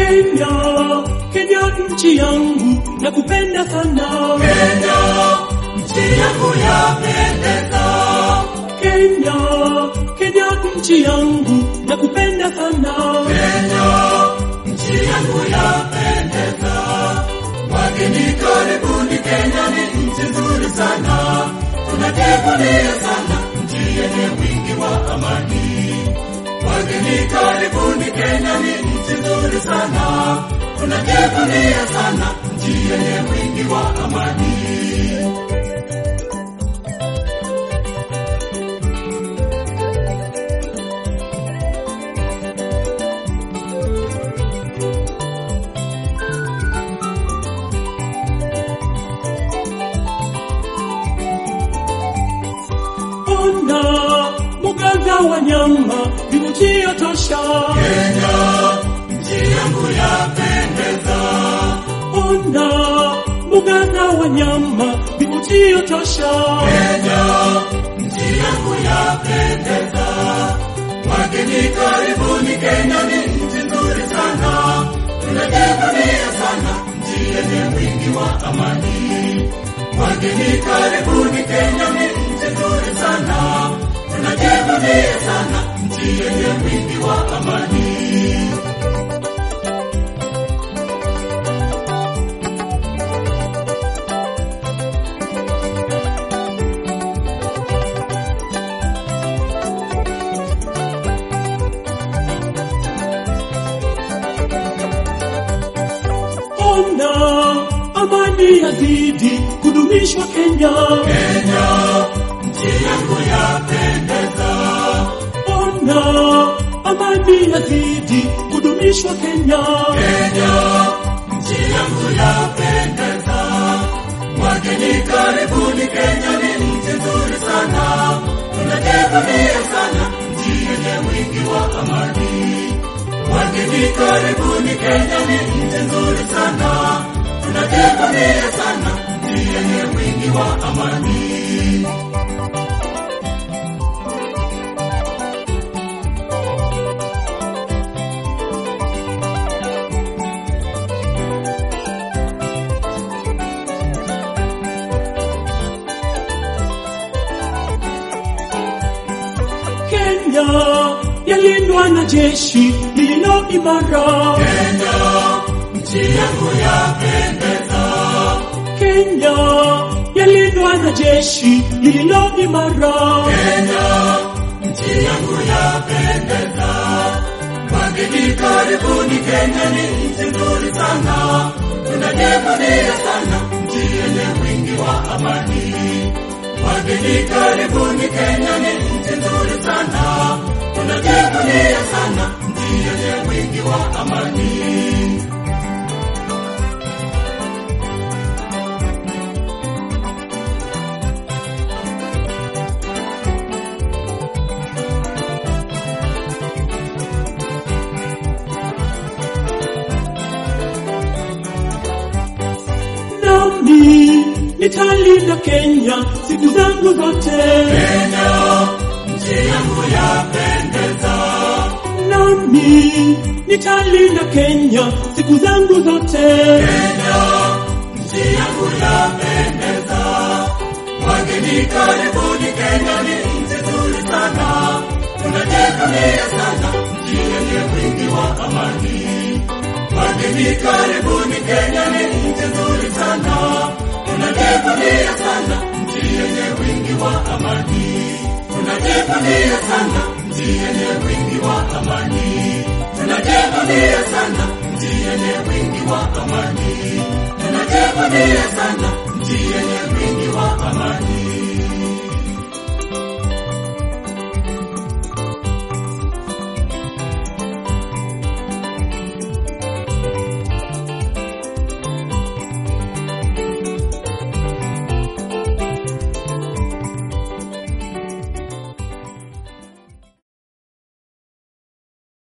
Kenya, Kenya nchi yangu nakupenda sana. Kenya, nchi yangu yapendeza. Kenya, Kenya nchi yangu nakupenda sana. Kenya, nchi yangu yapendeza. Wageni karibuni, Kenya ni nchi nzuri sana. Tunajivunia sana nchi yenye wingi wa amani. Wageni karibuni, Kenya ni nchi nzuri sana. Tunajivunia sana nchi yenye wingi wa amani. Ona mbuga za wanyama vivutio tosha. Kenya, nchi yangu yapendeza. Ona mbuga za wanyama vivutio tosha. Kenya, nchi yangu yapendeza. Wageni karibuni, Kenya ni nchi nzuri sana. Tunajivunia sana nchi yenye wingi wa amani. Wageni karibuni, Kenya ni nchi nzuri sana. Tunajivunia sana nchi yenye wingi wa amani. Ona amani yazidi kudumishwa Kenya. Kenya, nchi yangu yapendeza. Ona amani yazidi kudumishwa Kenya. Kenya, nchi yangu yapendeza. Wageni karibuni, Kenya ni nchi nzuri sana. Tunajivunia sana nchi yenye wingi wa amani. Wageni karibuni, Kenya ni nchi nzuri sana. Tunajivunia sana nchi yenye wingi wa amani. Kenya yalindwa na jeshi lililo imara. Kenya, nchi yangu yapendeza. Kenya yalindwa na jeshi lililo imara. Kenya, nchi yangu yapendeza. Wageni karibuni, Kenya ni nchi nzuri sana. Tunajivunia sana nchi yenye wingi wa amani. Wageni karibuni, Kenya ni nchi nzuri sana. Tunajivunia sana nchi yenye wingi wa amani. Nami nitalinda Kenya siku zangu zote. Kenya, nchi yangu yapendeza. Nami nitalinda Kenya siku zangu zote. Kenya, nchi yangu yapendeza. Wageni karibuni, Kenya ni nchi nzuri sana. Tunajivunia sana nchi yenye wingi wa amani. Wageni karibuni, Kenya ni nchi nzuri sana. Tunajivunia sana nchi yenye wingi wa amani. Tunajivunia sana nchi yenye wingi wa amani. Tunajivunia sana nchi yenye wingi wa amani. Tunajivunia sana nchi yenye wingi wa amani.